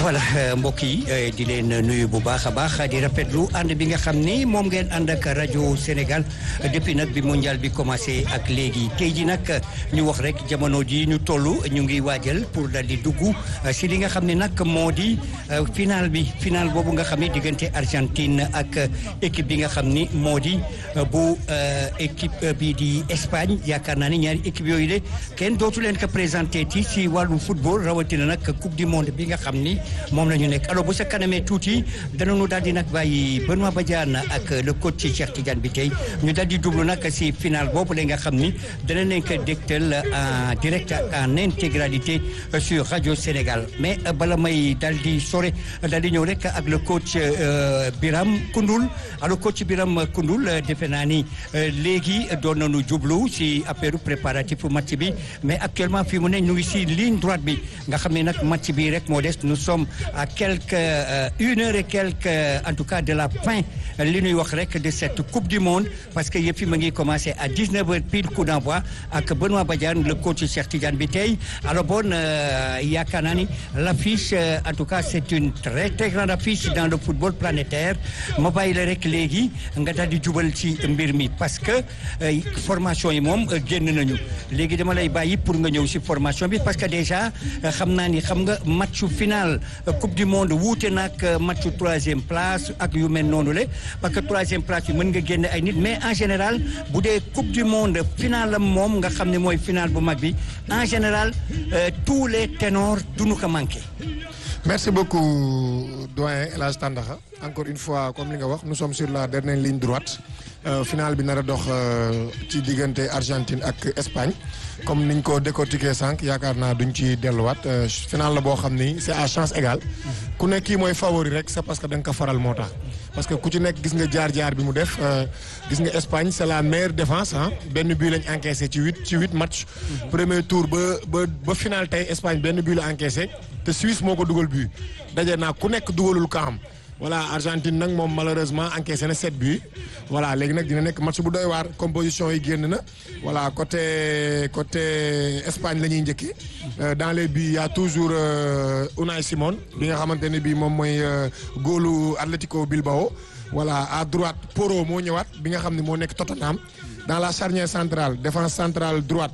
voilà mbokk yi di leen nuyu bu baax a baax di rafetlu ànd bi nga xam ni moom ngeen ànd ak rajo Sénégal depuis nag bi mondial bi commencé ak léegi tey ji nag ñu wax rek jamono ji ñu toll ñu ngi waajal pour dal di dugg si li nga xam ne nag moo di final bi final boobu nga xam ne diggante Argentine ak équipe bi nga xam ni moo di bu équipe bi di Espagne yaakaar naa ni ñaari équipe yooyu de kenn dootu leen ko présenté ci si wàllu football rawatina nag coupe du monde bi nga xam ni moom la ñu nekk alors bu sa kanamee tuuti danañu daal di nag bàyyi Benoît Badiane ak le coach Cheikh Tidiane bi tey ñu daal di jublu nag si final boobu la nga xam ni dana leen ko dégtal en direct en intégralité sur radio Sénégal mais bala may daal di sore daal di ñëw rek ak le coach Biram Koundoul alors coach Biram Koundoul defe naa ni léegi doon nañu jublu si affaire préparatif match bi mais actuellement fii mu ne ñu ngi si ligne droite bi nga xam ne nag match bi rek moo des nous sommes à quelques une heure et quelques en tout cas de la fin li ñuy wax rek de cette coupe du monde parce que yëpp fi ma ngi commencé à 19 heures pile coup d'envoi ak Benoît Badiane le coach Cheikh Tidiane bi tey alors bon yaakaar naa ni l'affiche en tout cas c'est une très très grande affiche dans le football planétaire ma bàyyi la rek léegi nga daal di jubal ci mbir mi parce que formation yi moom génn nañu léegi dama lay bàyyi pour nga ñëw si formation bi parce que déjà xam naa ni xam nga matchu final coupe du monde wuute nag matchu troisième place ak yu mel noonu le parce que troisième place bi mën nga génne ay nit mais en général bu dee coupe du monde final am moom nga xam ne mooy final bu mag bi en général tous les ténors duñu ko manqué. merci beaucoup doyen El Hadj Tandakha encore une fois comme li nga wax nous sommes sur la dernière ligne droite final bi nar a dox ci diggante Argentine ak Espagne comme niñ ko décortiquer sànq yaakaar naa duñ ci delluwaat final la boo xam ni c'est à chance égale ku nekk kii mooy favori rek c'est parce que da nga ko faral moo tax parce que ku ci nekk gis nga jaar-jaar bi mu def gis nga Espagne c'est la meilleure défense ah benn but lañ encaissé ci huit ci huit match premier tour ba ba ba final tey Espagne benn but la encaissé te Suisse moo ko dugal but daje naa ku nekk dugalul kaam voilà Argentine nag moom malheureusement encaissé na sept buts voilà léegi nag dina nekk match bu doy waar composition yi génn na voilà côté côté Espagne la ñuy njëkki dans les buts y a toujours Unai Simon bi nga xamante ne bii moom mooy góolu Atlético Bilbao voilà à droite Porro moo ñëwaat bi nga xam ne moo nekk Tottenham dans la charnière centrale défense centrale droite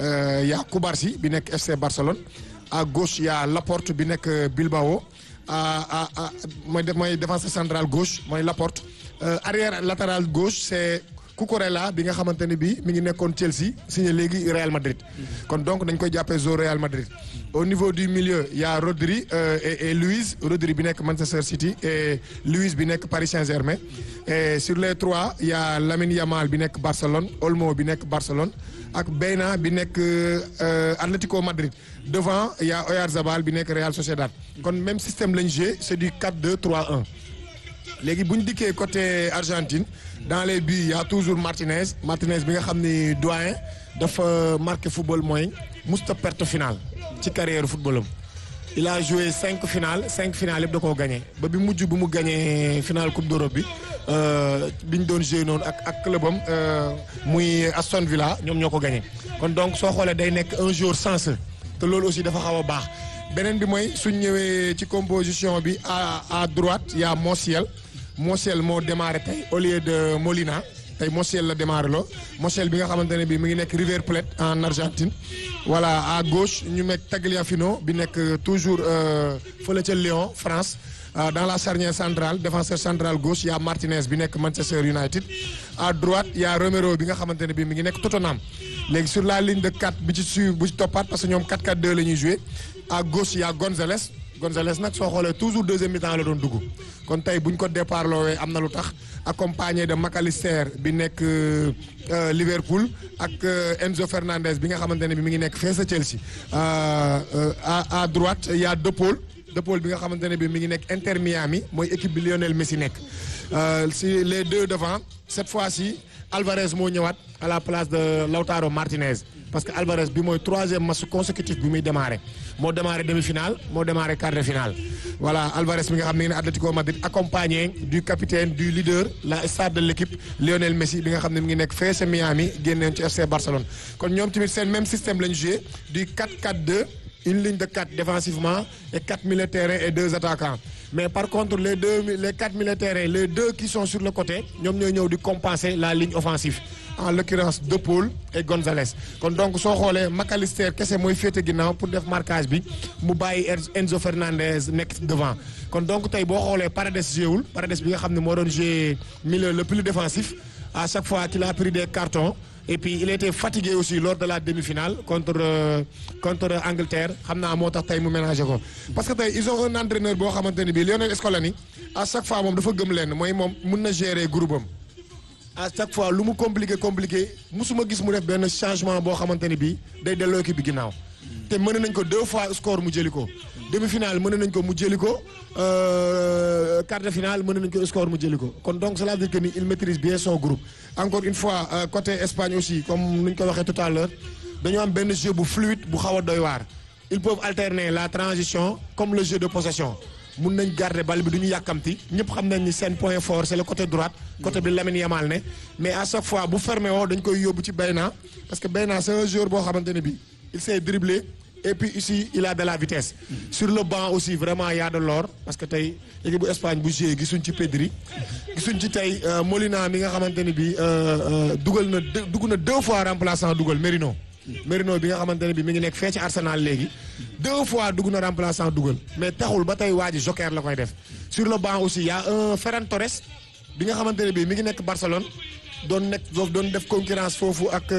y a Cubarsí bi nekk FC Barcelone à gauche y a Laporte bi nekk Bilbao à à mooy mooy défense centrale gauche mooy Laporte arrière latéral gauche c'est Cucurella bi nga xamante ne bii mi ngi nekkoon Chelsea signé léegi Real Madrid. kon donc dañ koy jàppee zo Real Madrid. au niveau du milieu y a Rodri et et Luiz Rodri bi nekk Manchester City et Luiz bi nekk Paris Saint-Germain et sur les trois y a Lamine Yamal bi nekk Barcelone Olmo bi nekk Barcelone ak Beyna bi nekk Atlético Madrid devant y a Oyarzabal bi nekk Real Sociedad. kon même système lañ joué c'est du 4-2-3-1. léegi bu ñu dikkee côté Argentine dans les buts y a toujours Martinez Martinez bi nga xam ni doyen dafa marqué football mooy musta perte finale ci carrière footballam il a joué cinq finales cinq finales yëpp da koo gagné ba bi mujj bu mu gagné finale coupe d'Europe bi bi ñu doon joué noonu ak ak clubam muy Aston Villa ñoom ñoo ko gagné kon donc soo xoolee day nekk un joueur sensé te loolu aussi dafa xaw a baax beneen bi mooy suñ ñëwee ci composition bi à à droite y a Montiel Montiel moo démarré tey au lieu de Molina tey Montiel la démarré loo Montiel bi nga xamante ne bii mi ngi nekk River Plate en Argentine. voilà à gauche ñu nekk Tagliafico bi nekk toujours fële ca Lyon France dans la charnière centrale défenseur central gauche y a Martinez bi nekk Manchester United. à droite y a Romero bi nga xamante ne bii mi ngi nekk Tottenham léegi sur la ligne de 4 bi ci suivre bu ci toppaat parce que ñoom 4-4-2 la ñuy joué. à gauche y a Gonzalez Gonzalez nag soo xoolee toujours deuxième mi-temps la doon dugg kon tey bu ñu ko départ loowee am na lu tax accompagné de McAllister bi nekk Liverpool ak Enzo Fernandez bi nga xamante ne bi mi ngi nekk fee sa Chelsea à à droite y a De Paul De Paul bi nga xamante ne bi mi ngi nekk Inter Miami mooy équipe bi Lionel Messi nekk si les deux devant cette fois-ci Alvarez moo ñëwaat à la place de Lautaro Martinez parce que Alvarez bi mooy troisième match consécutif bi muy démarré moo démarré demi-finale moo démarré quart de finale voilà Alvarez mi nga xam ne Atlético Madrid accompagné du capitaine du leader la star de l'équipe Lionel Messi bi nga xam ne mi ngi nekk fee ca Miami génneen ci FC Barcelone kon ñoom tamit seen même système lañu joué du 4-4-2 une ligne de quatre défensivement et quatre milieux de terrain et deux attaquants mais par contre les deux les quatre milieux de terrain les deux qui sont sur le côté ñoom ñooy ñëw di compenser la ligne offensive en l'occurrence De Paul et Gonzalez kon donc soo xoolee McAllister kese mooy féete ginnaaw pour def marquage bi mu bàyyi Enzo Fernandez nekk devant kon donc tey boo xoolee Paredes jéewul Paredes bi nga xam ne moo doon jouer milieu le plus défensif à chaque fois qu'il a pris des cartons et puis il était fatigué aussi lors de la demi-finale contre euh, contre Angleterre xam naa moo tax tey mu ménagé ko parce que tey ils ont un entraîneur boo xamante ne bii Lionel Scaloni à chaque fois moom dafa gëm leen mooy moom mun na gérer groupe am à chaque fois lu mu compliqué compliqué musuma gis mu def benn changement boo xamante ne bii day delloo équipe bi ginnaaw te mën nañ ko deux fois score mu jëli ko demi-finale mën nañ ko mu jëli ko quart de finale mën nañ ko score mu jëli ko kon donc cela veut dire que ni il maîtrise bien son groupe encore une fois euh, côté Espagne aussi comme nu ñu ko waxee tout à l'heure dañoo am benn jeu bu fluide bu xaw a doy waar ils peuvent alterner la transition comme le jeu de possession mun nañ garder bal bi du ñu yàkkamti ñëpp xam nañ ni seen point fort c'est le côté droite côté bi Lamine Yamal ne mais à chaque fois bu fermé woo dañ koy yóbbu ci Bayna parce que Bayna c'est un joueur boo xamante ne bi il sait dribbler et puis ici il a de la vitesse sur le banc aussi vraiment y a de l'or parce que tey équipe bu Espagne bu joué gisuñ ci Pedri gisuñ ci tey Molina mi nga xamante ne bi dugal na dugg na deux fois remplaçant dugal Merino Merino bi nga xamante ne bi mi ngi nekk fee ci Arsenal léegi deux fois dugg na remplaçant dugal mais taxul ba tey waa ji joker la koy def sur le banc aussi y a un Ferran Torres bi nga xamante ne bi mi ngi nekk Barcelone doon nekk doon def concurrence foofu ak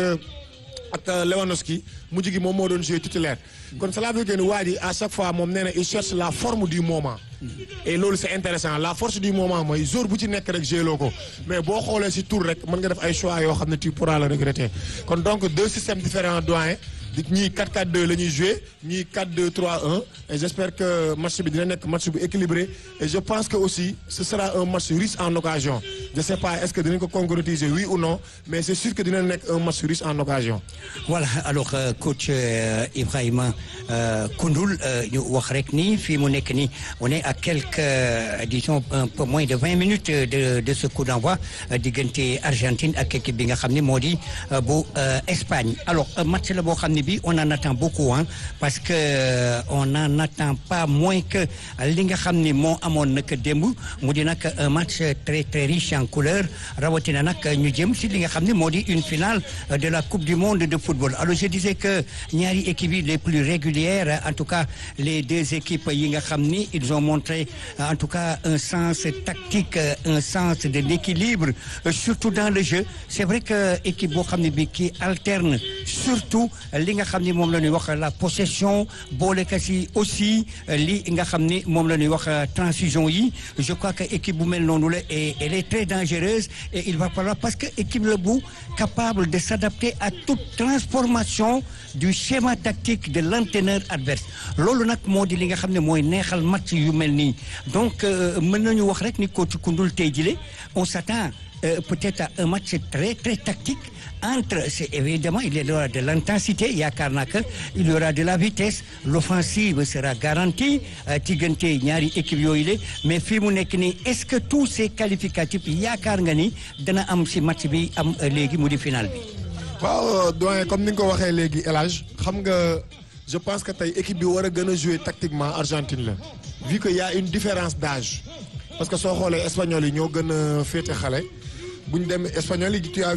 ak Lewandowski mujj gi moom moo doon jouer titulaire kon cela veut dire que waa ji à chaque fois moom nee na il cherche la forme du moment et loolu c'est intéressant la force du moment mooy jour bu ci nekk rek joué loo ko mais boo xoolee ci tour rek mën nga def ay choix yoo xam ne tu pourras le regretter kon donc deux systèmes différents doyen ñii 4-4-2 la ñuy jouer ñii 4-2-3-1 et j'espère que match bi dina nekk match bu équilibré et je pense que aussi ce sera un match riche en occasion je sais pas est-ce que dinañ ko concrétiser oui ou non mais c'est sûr que dina nekk un match riche en occasion voilà alors euh, coach euh, Ibrahima euh, Koundoul ñu wax rek ni fii mu nekk ni on est à quelques disons un peu moins de vingt minutes de de ce coup d'envoi diggante Argentine ak équipe bi nga xam ne moo di bu Espagne alors match la boo xam ne bi on en attend beaucoup hein parce que on n'en attend pas moins que li nga xam ni moo amoon nag démb mu di nag un match très très riche en couleurs rawatina nag ñu jëm si li nga xam ne moo di une finale de la coupe du monde de football alors je disais que ñaari équipes yi les plus régulières en tout cas les deux équipes yi nga xam ni ils ont montré en tout cas un sens tactique un sens de l'équilibre surtout dans le jeu c'est vrai que équipe boo xam ne bi qui alterne surtout li nga xam ni moom la ñuy wax la possession booleka si aussi li nga xam ni moom la ñuy wax transition yi je crois que équipe bu mel noonu la et elle est très dangereuse et il va falloir parce que équipe la bu capable de s'adapter à toute transformation du schéma tactique de l'entraîneur adverse loolu nag moo di li nga xam ne mooy neexal match yu mel nii donc mën nañu wax rek ni coach Koundoul tey jile on s'attend euh, peut-être à un match très très tactique entre c'est évidemment il y aura de l'intensité yaakaar naa que il y aura de la vitesse l'offensive sera garantie diggante ñaari équipe yooyu la mais fii mu nekk nii est-ce que tous ces qualificatifs yaakaar nga ni dana am ci match bi am léegi mu di final bi. waaw doyen comme ni nga ko waxee léegi El Hadj xam nga je pense que tey équipe bi war a gën a jouer tactiquement Argentine la vu que y a une différence d'âge parce que soo xoolee espagnol yi ñoo gën a féete xale. bu ñu demee espagnol yi tu as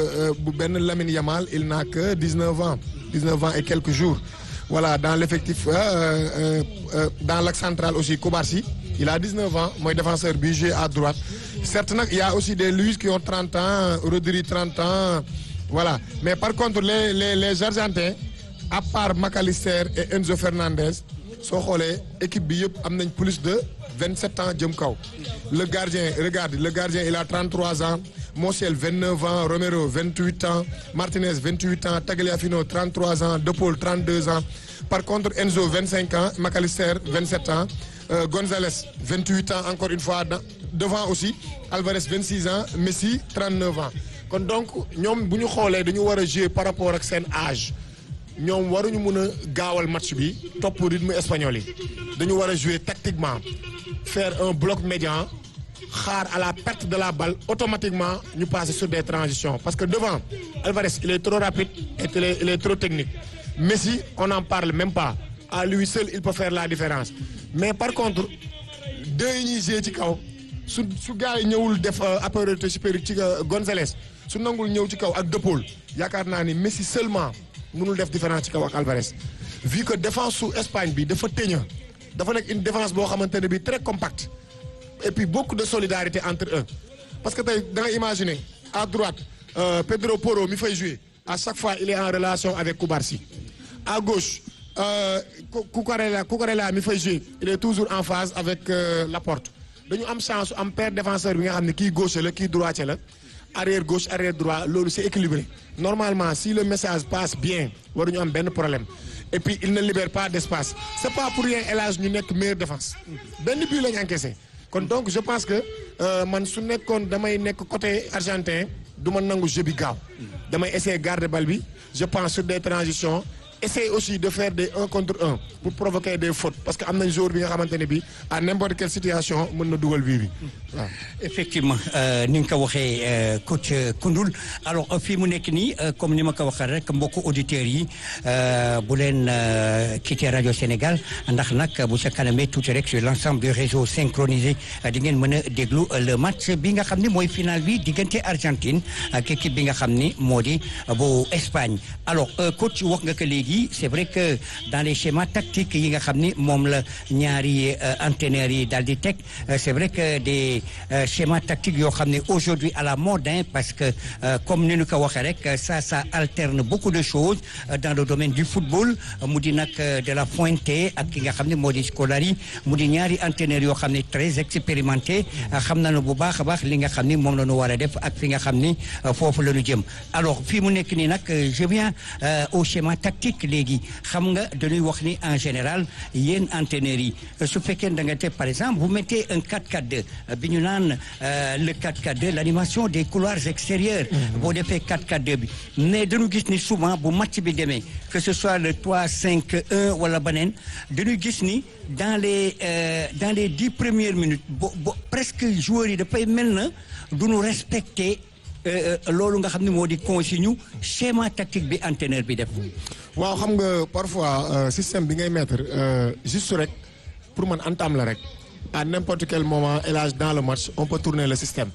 bu benn Lamine Yamal il n'a que dix-neuf ans dix-neuf ans et quelques jours voilà dans l'effectif euh, euh, dans l'axe central aussi Koubarsi il a dix-neuf ans mooy défenseur bi joué à droite certes nag il y a aussi des Luis qui ont trente ans Rodri trente ans voilà mais par contre les les les Argentins à part McAllister et Enzo Fernandez soo xoolee équipe bi yëpp am nañ plus de vingt-sept ans jëm kaw le gardien regarde le gardien il a trente-trois ans Montiel 29 ans Romero 28 ans Martinez 28 ans Tagliafico 33 ans De Paul 32 ans par contre Enzo 25 ans McAllister 27 ans euh, Gonzalez 28 ans encore une fois devant aussi Alvarez 26 ans Messi 39 ans kon donc ñoom bu ñu xoolee dañu war a jouer par rapport ak seen âge ñoom waruñu mun a gaawal match bi topp rythme espagnol yi dañu war a jouer tactiquement faire un bloc médian xaar à la perte de la balle automatiquement ñu passer sur des transitions parce que devant Alvarez il est trop rapide et il est, il est trop technique Messi on n'en parle même pas à lui seul il peut faire la différence mais par contre deux yi ñuy jouer ci kaw su su gars yi ñëwul def supériorité supérieure ci Gonzalez su nangul ñëw ci kaw ak De Paul yaakaar naa ni Messi seulement mënul def différence ci kaw ak Alvarez vu que défense su Espagne bi dafa tëña dafa nekk une défense boo xamante ne bi très compacte et puis beaucoup de solidarité entre eux parce que tey da nga imaginer à droite euh, Pedro Porro mi fay jouer à chaque fois il est en relation avec Koubarsi à gauche euh, Cucurella Cucurella mi fay jouer il est toujours en phase avec euh, Laporte dañu am chance am paire défenseur bi nga xam ne kii gauche la kii droitier la arrière gauche arrière droit loolu c'est équilibré normalement si le message passe bien waruñu am benn problème et puis il ne libère pas d'espace c'est pas pour rien El Hadj ñu nekk meilleure défense benn but lañu encaissé kon donc je pense que man su nekkoon damay nekk côté argentin du ma nangu jeu bi gaaw damay essayer garder bal bi je pense sur des transitions essayer aussi de faire des un contre un pour provoquer des fautes parce que am nañ joueur bi nga xamante ne bi à n'importe quelle situation mën na dugal bii bi waaw. effectivement ni nga ko waxee coach Koundoul alors fii mu nekk nii comme ni ma ko waxee rek mbokku auditeurs yi bu leen quitter rajo Sénégal ndax nag bu sa kanamee tuuti rek sur l'ensemble du réseau synchronisé di ngeen mën a déglu le match bi nga xam ne mooy final bi diggante Argentine ak équipe bi nga xam ni moo di bu Espagne alors coach wax nga ko léegi. c'est vrai que dans les schémas tactiques yi nga xam ni moom la ñaari entraîneurs yi daal di teg c'est vrai que des schémas tactiques yoo xam ne aujourd'hui à la mode hein, parce que comme ni ñu ko waxee rek ça ça alterne beaucoup de choses dans le domaine du football mu di nag de la Fuente ak ki nga xam ne moo di Scolari mu di ñaari entraîneurs yoo xam ne très expérimentés xam nañu bu baax a baax li nga xam ni moom la ñu war a def ak fi nga xam ni foofu la ñu jëm alors fii mu nekk nii nag je viens au schéma tactique léegi xam nga dañuy wax ni en général yéen entraîneurs yi su fekkee da nga te par exemple vous mettez un 4-4-2 bi ñu naan le 4-4-2 l'animation des couloirs extérieurs boo defee 4-4-2 bi mais dañu gis ni souvent bu match bi demee que ce soit le 3-5-1 wala beneen dañuy gis ni dans les dans les dix premières minutes bo bo presque joueurs yi dafay mel na duñu respecter loolu nga xam ne moo di consigne schéma tactique bi entraîneur bi def waaw xam nga parfois système bi ngay mettre juste rek pour man entame la rek à n'importe quel moment élage dans le match on peut tourner le système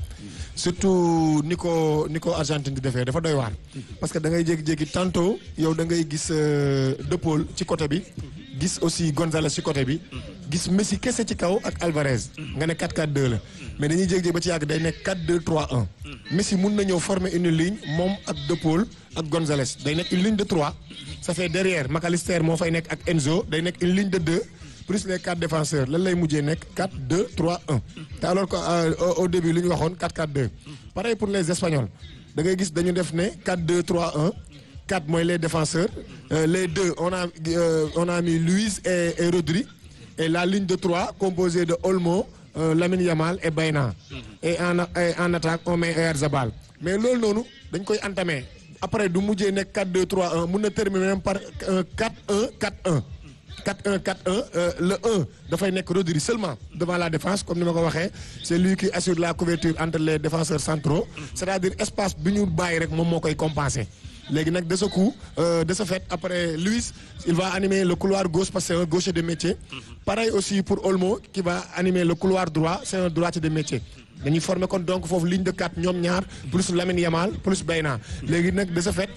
surtout ni ko ni ko Argentine di defee dafa doy waar parce que da ngay jékki-jékki tantôt yow da ngay gis De Paul ci côté bi gis aussi Gonzalez ci côté bi gis Messi kese ci kaw ak Alvarez nga ne 4-4-2 la mais dañuy jékki-jékki ba ci yàgg day nekk 4-2-3-1 Messi mun na ñëw former une ligne moom ak De Paul ak Gonzalez day nekk une ligne de 3 ça fait derrière McAllister moo fay nekk ak Enzo day nekk une ligne de 2 plus les quatre défenseurs lan lay mujjee nekk 4 2 3 1 te alors que au début li ñu waxoon 4 4 2 pareil pour les Espagnols da ngay gis dañu def ne 4 2 3 1 4 mooy les défenseurs les deux on a on a mis Luis et et Rodri et la ligne de 3 composée de Olmo Lamine Yamal et Bayna et en en attaque on met Oyarzabal mais loolu noonu dañ koy entamer après du mujjee nekk 4 2 3 1 mun na terminer même par 4 1 4 1. 4-1 4-1 le 1 dafay nekk Rodri seulement devant la défense comme ni ma ko waxee c'est lui qui assure la couverture entre les défenseurs centraux c'est-à-dire espace bi ñu bàyyi rek moom moo koy compenser léegi nag de ce coup de ce fait après Luis il va animer le couloir gauche parce que c'est un gaucher de métier pareil aussi pour Olmo qui va animer le couloir droit c'est un droitier de métier dañuy former kon donc foofu ligne de 4 ñoom ñaar plus Lamine Yamal plus Bayna léegi nag de ce fait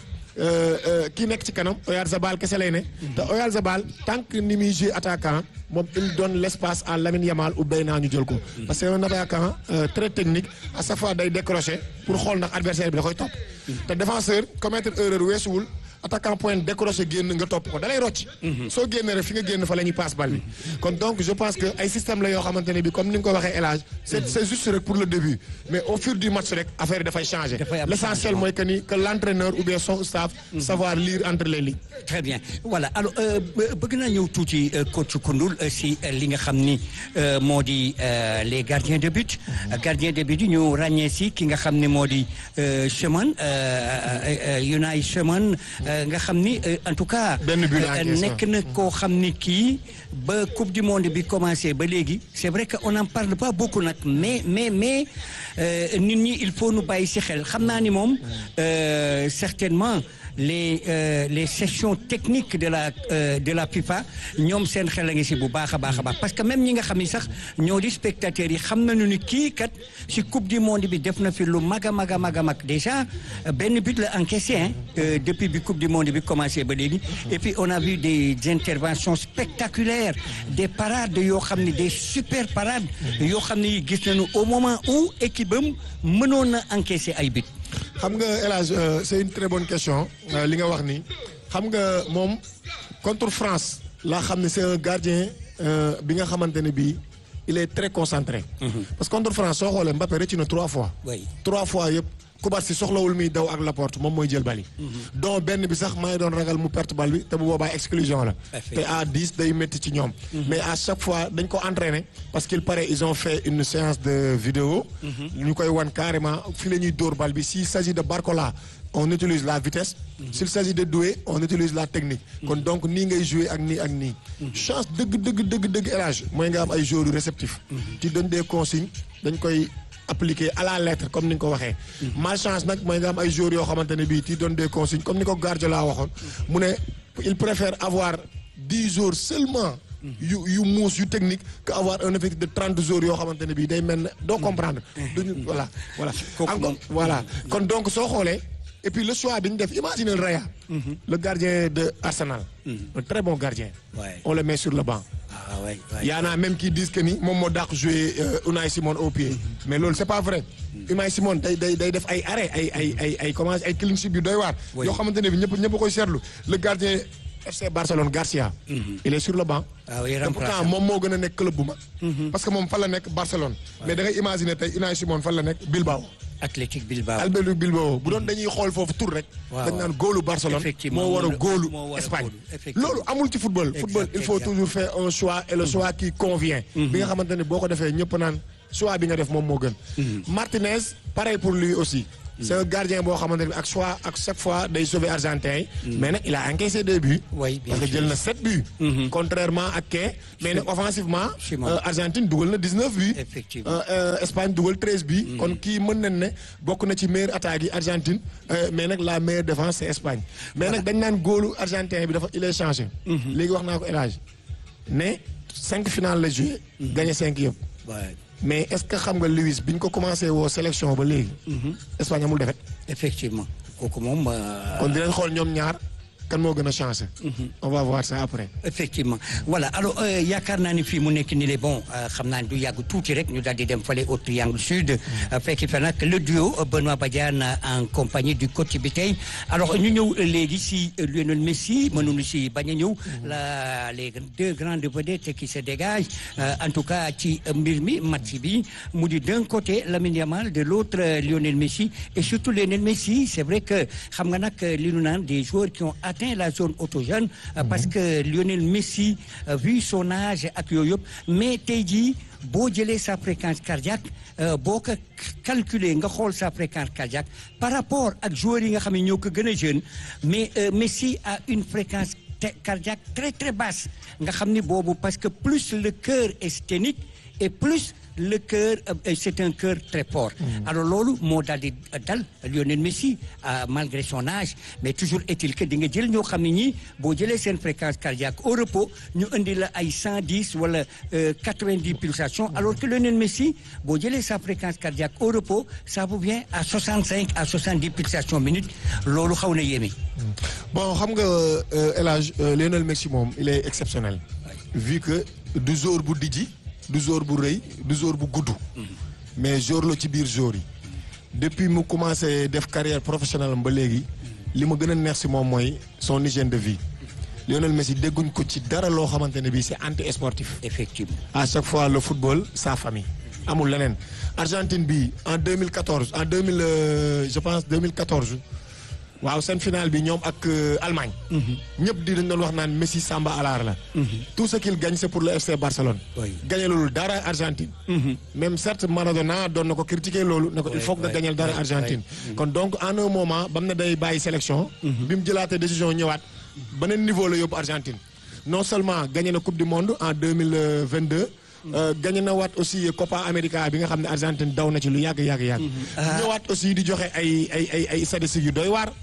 kii nekk ci kanam Oyarzabal kese lay ne te Oyarzabal tant que ni muy jouer attaquant moom il donne l'espace à Lamine Yamal ou Bayna ñu jël ko parce que un attaquant très technique à chaque fois day décrocher pour xool ndax adversaire bi da koy topp te défenseur commettre erreur weesuwul attaquant point décroché génn nga topp ko dalay rocc soo génnee rek fi nga génn fa la ñuy passe bal bi kon donc je pense que ay système la yoo xamante ne bi comme ni nga ko waxee élage c'est c'est juste rek pour le début mais au fur du match rek affaire dafay changer l'essentiel mooy que ni que l'entraîneur ou bien son staff savoir lire entre les lignes très bien voilà alors bëgg naa ñëw tuuti coach Koundoul si li nga xam ni moo di les gardiens de but gardien de but yi ñu ràññee si ki nga xam ne moo di Cheman Unai Cheman nga xam ni en tout cas nekk na koo xam ni kii ba coupe du monde bi commencé ba léegi c'est vrai que on en parle pas beaucoup nag mais mais mais nit ñi il faut nu bàyyi si xel xam naa ni moom certainement les euh, les sessions techniques de la euh, de la FIFA ñoom seen xel a ngi si bu baax a baax a baax parce que même ñi nga xam ni sax ñoo di spectateurs yi xam nañu ni kii kat si coupe du monde bi def na fi lu mag a mag a mag a mag déjà benn but la encaissé hein euh, depuis bi coupe du monde bi commencé ba léegi et puis on a vu des interventions spectaculaires des parades yoo xam ne des super parades yoo xam ne gis nañu au moment où équipe am mënoon na encaisser ay but xam nga El Hadj euh, c'est une très bonne question euh, li nga wax ni xam nga moom contre France laa xam ne c'est un gardien euh, bi nga xamante ne bii il est très concentré. parce que contre France soo xoolee Mbappé rëcc na trois fois. Oui. trois fois yëpp Kubasi soxlawul muy daw ak Laporte moom mooy jël bali. donc benn bi sax maa ngi doon ragal mu perte bal bi te bu boobaa exclusion la. te à 10 day métti ci ñoom. mais à chaque fois dañ ko entraîné parce qu'il paraît ils ont fait une séance de vidéo. ñu koy wan carrément fi la ñuy dóor bal bi s'il s'agit de Barcola on utilise la vitesse. s'il s'agit de Doué on utilise la technique. kon donc nii ngay jouer ak nii ak nii. chance dëgg dëgg dëgg dëgg élage mooy nga am ay joueurs yu réceptifs. ci donne des consignes dañ koy. appliqué à la lettre comme ni nga ko waxee. malchance nag mooy nga am ay joueurs yoo xamante ne bii ti donne des consignes comme ni ko Guardiola waxoon. mu ne il préfère avoir dix jours seulement. yu yu muus yu technique que avoir un effectif de trente jours yoo xamante ne bii day mel ne doo comprendre. duñu voilà voilà. encore voilà kon donc soo xoolee. et puis le choix bi ñu def imaginez le Raya. le gardien de Arsenal. un très bon gardien. Ouais. on le met sur le banc. ah ouais, ouais. y en a même qui disent que ni moom moo dàq jouer euh, Unai Simon au pied. mais loolu c'est pas vrai. Unai Simon day day day def ay arrêt ay ay ay ay comment ay clean sheet yu doy waar. Oui. yoo xamante ne bi ñëpp ñëpp koy seetlu le gardien FC Barcelone Garcia. il est sur le banc. Ah oui, te pourtant remplaçant. moom moo gën a nekk club bu mag. parce que moom fan la nekk Barcelone. mais da ngay imaginer tey Unai Simon fan la nekk Bilbao. Athletic Bilbao. Albert Bilbao bu doon dañuy xool foofu tur rek. Waaw, dañ naan góolu Barcelone. Effectivement, moo war a moo war a- góolu moo war a Espagne. góolu, effectivement. loolu amul ci football. football il faut exact. toujours faire un choix et le choix qui convient. bi nga xamante ne boo ko defee ñëpp naan choix bi nga def moom moo gën. Martinez pareil pour lui aussi. c'est un gardien boo xamante ne ak choix ak chaque fois day sauver argentin yi. mais nag il a encaissé deux buts. Oui, bien parce que sûr. jël na sept buts. contrairement ak kee mais nag offensivement. Simon. euh, Argentine dugal na dix-neuf buts. Effectivement. Euh, euh, Espagne dugal treize buts. kon kii mën nañ ne bokk na ci meilleure attaque yi Argentine euh, mais nag la meilleure défense c'est Espagne mais nag dañ naan góolu argentin bi dafa il est changé. léegi wax naa ko élage ne cinq finales la joué. gagné cinq yëpp. Ouais. mais est-ce que xam nga Luis bi ñu ko commencé woo sélection ba léegi. Espagne amul défaite. effectivement kooku moom. euh, kon dinañ xool ñoom ñaar kan moo gën a changé. on va voir ça après. effectivement voilà alors euh, yaakaar naa ni fii mu nekk nii le bon euh, xam naa ni du yàgg tuuti rek ñu daal di dem fale au triangle sud euh, fekk fa nag le duo euh, Benoît Badiane en compagnie du coach bi tey alors ñu ñëw euh, léegi si euh, Lionel Messi mënuñu si bañ a ñëw la les deux grandes vedettes qui se dégagent euh, en tout cas ci euh, mbir mi match bi mu di d'un côté Lamine Yamal de l'autre euh, Lionel Messi et surtout Lionel Messi c'est vrai que xam nga nag euh, li ñu naan des joueurs qui ont atteint la zone autogène euh, parce que Lionel Messi euh, vu son âge ak yooyu yëpp mais tey jii boo jëlee sa fréquence cardiaque euh, boo ko calculer nga xool sa fréquence cardiaque par rapport ak joueurs yi nga xam ne ñoo ko gën a jeune mais euh, Messi a une fréquence te- cardiaque très très basse nga xam ni boobu parce que plus le cœur est sténique et plus le cœur euh, c'est un cœur très fort alors loolu moo daal di dal Lionel Messi euh, malgré son âge mais toujours est-il que di nga jël ñoo xam ne ñii boo jëlee seen fréquence cardiaque au repos ñu indi la ay cent dix wala quatre-vingt-dix pulsations alors que Lionel Messi boo jëlee sa fréquence cardiaque au repos ça vous vient à soixante-cinq à soixante-dix pulsations minutes loolu xaw na yéeme bon xam nga euh, El Hadj euh, Lionel Messi moom il est exceptionnel. vu que du jour bu dijji du jour bu rëy du jour bu gudd. mais jour la ci biir jour yi. depuis mu commencé def carrière professionnelle am ba léegi li ma gën a neex si moom mooy son hygiène de vie. Lionel Messi dégguñ ko ci dara loo xamante ne bii c'est anti sportif. effectivement à chaque fois le football sa famille amul leneen Argentine bi en 2014 en 2000 euh, je pense 2014 waaw seen finale bi ñoom ak euh, Allemagne. ñëpp di dañ doon wax naan Messi Samba Alar la. tout ce qu'il gagne c'est pour le FC Barcelone. Oui. gagné loolu dara Argentine. même certes Maradona doon na ko critiquer loolu. ne ko il Oui, faut que nga oui, gagnal dara oui, Argentine. kon donc en un moment bam ne day bàyyi sélection. bi mu jëlaatee décision ñëwaat beneen niveau la yóbbu Argentine. non seulement gagné na coupe du monde en deux mille vingt deux. gagné na waat aussi Copa América bi nga xam ne Argentine daw na ci lu yàgg yàgg yàgg. ñëwaat aussi di joxe ay ay ay ay statistiques yu doy waar.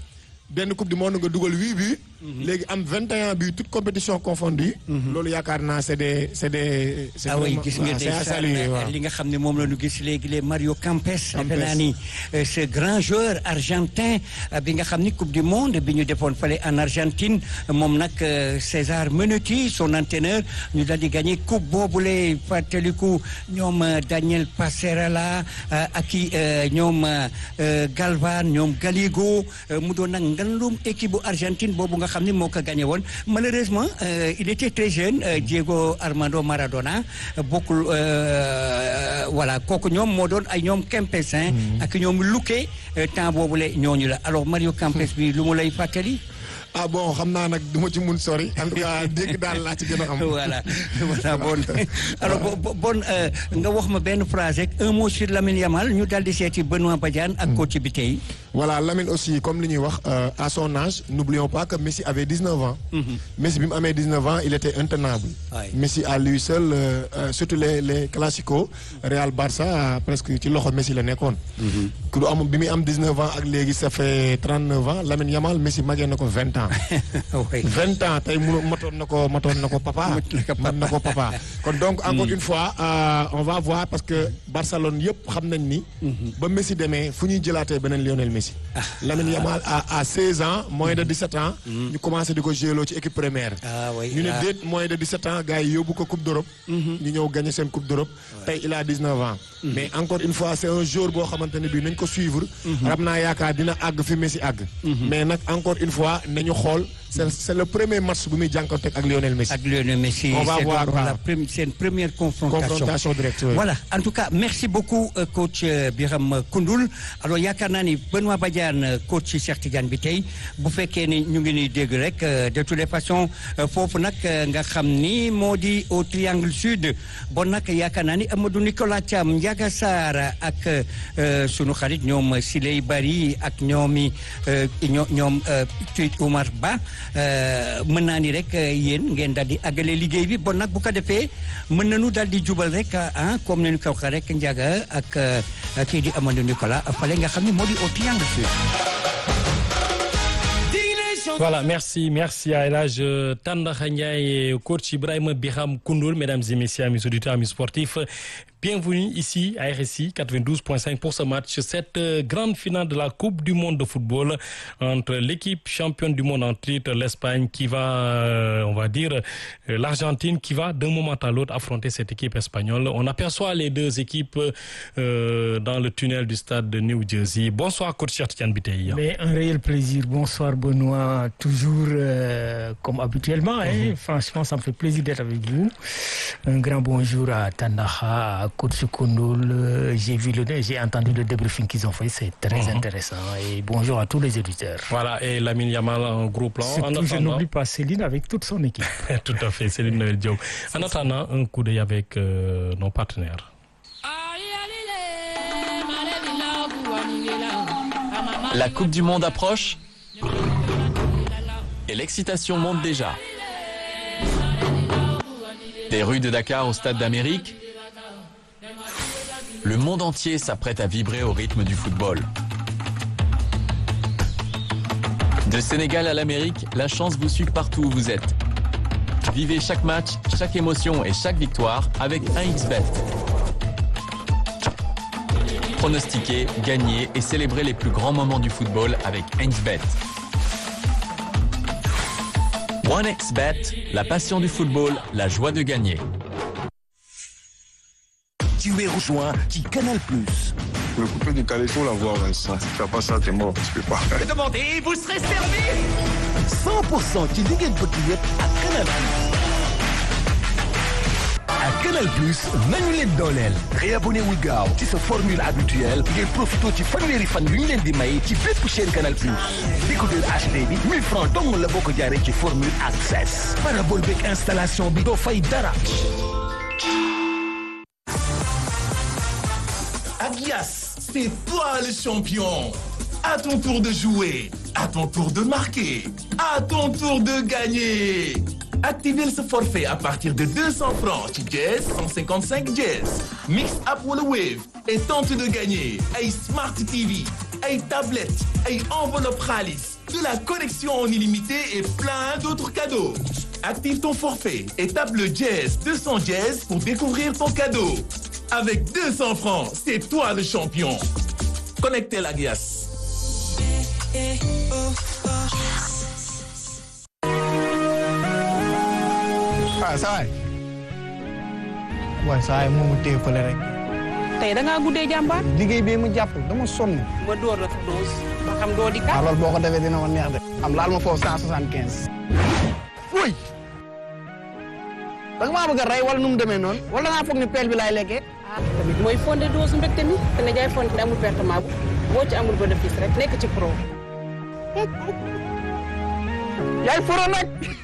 benn coupe du monde nga dugal huit buts. léegi am vingt et un buts toutes compétitions confondues. loolu yaakaar naa c'est des c'est des. c'est ah oui vraiment- gis nga waaw, c'est à saluer ndeysaan waaw. li nga xam ne moom la ñu gis léegi les Mario Kempes defe naa ni euh, ce grand joueur argentin euh, bi nga xam ni coupe du monde bi ñu defoon fale en Argentine moom nag euh, César Menotti son entraîneur ñu daal di gagné coupe boobule fàttaliku ñoom euh, Daniel Passerella euh, ak i euh, ñoom euh, euh, Galvan ñoom Galigo euh, mu doon nag ngandum équipe bu Argentine boobu nga xam ne moo ko gagné woon malheureusement euh, il était très jeune euh, Diego Armando Maradona euh, bokkul euh, voilà kooku ñoom moo doon ay ñoom Kempes hein, ak ñoom Luque euh, temps boobule ñooñu la alors Mario Kempes bi lu mu lay fàttali ah bon xam naa nag du ma ci mun sori en tout cas dégg daal laa ci gën a am. voilà voilà bon alors bo- bo- bon euh, nga wax ma benn phrase rek un mot sur Lamine Yamal ñu daal di seeti Benoît Badiane ak coach bi tey Voilà, Lamine aussi, comme li ñuy wax, euh, à son âge, n'oublions pas que Messi avait 19 ans. Messi, bi mu amee 19 ans, il était intenable. Ouais. Messi à lui seul, euh, euh, surtout les les classicos, Real Barça euh, presque ci loxo Messi la nekkoon. ku du am bi muy am 19 ans ak léegi ça fait 39 ans Lamine Yamal Messi magee na ko 20 ans. oui 20 ans tey mu matoon na ko matoon na ko papa. Mat na ko papa. mat na ko papa. kon donc encore une fois euh, on va voir parce que Barcelone yëpp xam nañ ni. ba Messi demee fu ñuy jëlaatee beneen Lionel Messi. Lamine Yamal à à 16 ans moins de 17 ans. ñu commencé di ko jëloo ci équipe première. ah oui ñu ne ah. déet moins de 17 ans gars yi yóbbu ko coupe d'Europe. ñu ñëw gagné seen coupe d'Europe. tey il a 19 ans. mais encore une fois c'est un jour boo xamante ne bii nañ ko suivre. xam naa yaakaar dina àgg fi Messi àgg. mais nag encore une fois nañu xool c'est c'est le premier match bu muy jànkuwanteeg ak Lionel Messi. ak Lionel Messi On va c'est voir, donc waaw. la première c'est une première confrontation confrontation directe. oui. voilà en tout cas merci beaucoup euh, coach euh, Biram Koundoul alors yaakaar naa ni Benoît Badiane euh, coach ci Cheikh Tidiane bi tey bu fekkee ni ñu ngi ni dégg rek euh, de toutes les façons euh, foofu nag euh, nga xam ni moo di au triangle sud bon nag yaakaar naa ni Amadou Nicolas Thiam Ndiaga Sarr ak euh, sunu xarit ñoom Siley Bari ak ñoomi euh, ñoo ñoom euh, Tuit Oumar Ba euh, mën naa ni rek euh, yéen ngeen daal di àggale liggéey bi bon nag bu ko defee mën nañu daal di jubal rek ah comme ni ñu ko waxee rek Ndiaga ak euh, kii di Amadou Nicolas fale nga xam ne moo di au triangle sud. Voilà, merci, merci à Elage Tandakha Ndiaye et coach Ibrahim Biham Koundoul, mesdames et messieurs, amis auditeurs, amis sportifs. Bienvenue ici à RSI 92.5 pour ce match, cette euh, grande finale de la Coupe du monde de football entre l'équipe championne du monde en titre, l'Espagne, qui va, euh, on va dire, euh, l'Argentine, qui va d'un moment à l'autre affronter cette équipe espagnole. On aperçoit les deux équipes euh, dans le tunnel du stade de New Jersey. Bonsoir, coach Cheikh Tidiane Biteye. Mais un réel plaisir. Bonsoir Benoît, toujours euh, comme habituellement. hein. Franchement, ça me fait plaisir d'être avec vous. Un grand bonjour à Tandaha, à Coach Koundoul. Euh, J'ai vu le, j'ai entendu le débriefing qu'ils ont fait, c'est très intéressant. Et bonjour à tous les éditeurs. Voilà, et Lamine Yamal en gros plan. En Surtout, je attendant, n'oublie pas Céline avec toute son équipe. tout à fait, Céline Noël Diop. En attendant, un coup d'œil avec euh, nos partenaires. La Coupe du Monde approche et l'excitation monte déjà. Des rues de Dakar au Stade d'Amérique, le monde entier s'apprête à vibrer au rythme du football. De Sénégal à l'Amérique, la chance vous suit partout où vous êtes. Vivez chaque match, chaque émotion et chaque victoire avec 1xBet. Pronostiquer, gagner et célébrer les plus grands moments du football avec 1xBet. 1xBet, la passion du football, la joie de gagner. Tu es rejoint qui Canal Plus. Le coupé du caleçon, la voix, Vincent. Si tu fais pas ça, t'es mort. Tu peux pas. 100% ci li ngeen bëgg yëpp ak Canal Plus. ak Canal Plus nañu leen dooleel. réabonné wu gaaw ci sa formule habituelle ngeen profité ci fanweeri fan yu ñu leen di may ci bépp chaîne Canal Plus. décodeur HD bi 1000 francs dong la boo ko jaaree ci formule access. parabole beeg installation bi doo fay dara. Agias, c'est toi le champion. À ton tour de jouer, à ton tour de marquer, à ton tour de gagner. Activez ce forfait à partir de 200 francs ci Jazz 155 Jazz. Mix up wala Wave et tente de gagner ay Smart TV, ay tablettes, ay enveloppe xaalis de la connexion en illimité et plein d'autres cadeaux. Active ton forfait et tape le dièse 200 dièse pour découvrir ton cadeau. Avec 200 francs, c'est toi le champion. Connectez la Gias. waaw saa waay waaye saa waay moomu téye fële rek tey da ngaa guddee jàmbaar. liggéey bi mu jàpp dama sonn ma door la dose ba xam doo di waaw kat. loolu boo ko defee dina ma neex de am laal ma foofu cent soixante quinze uy da nga maa bëgg a rey wala nu mu demee noonu wala ngaa foog ni peel bi laay lekkee ah tamit mooy fondé dose mbégte mi te ne jaay fondé amul pertement bu boo ci amul bénéfice rek nekk ci pro. yaay foro nag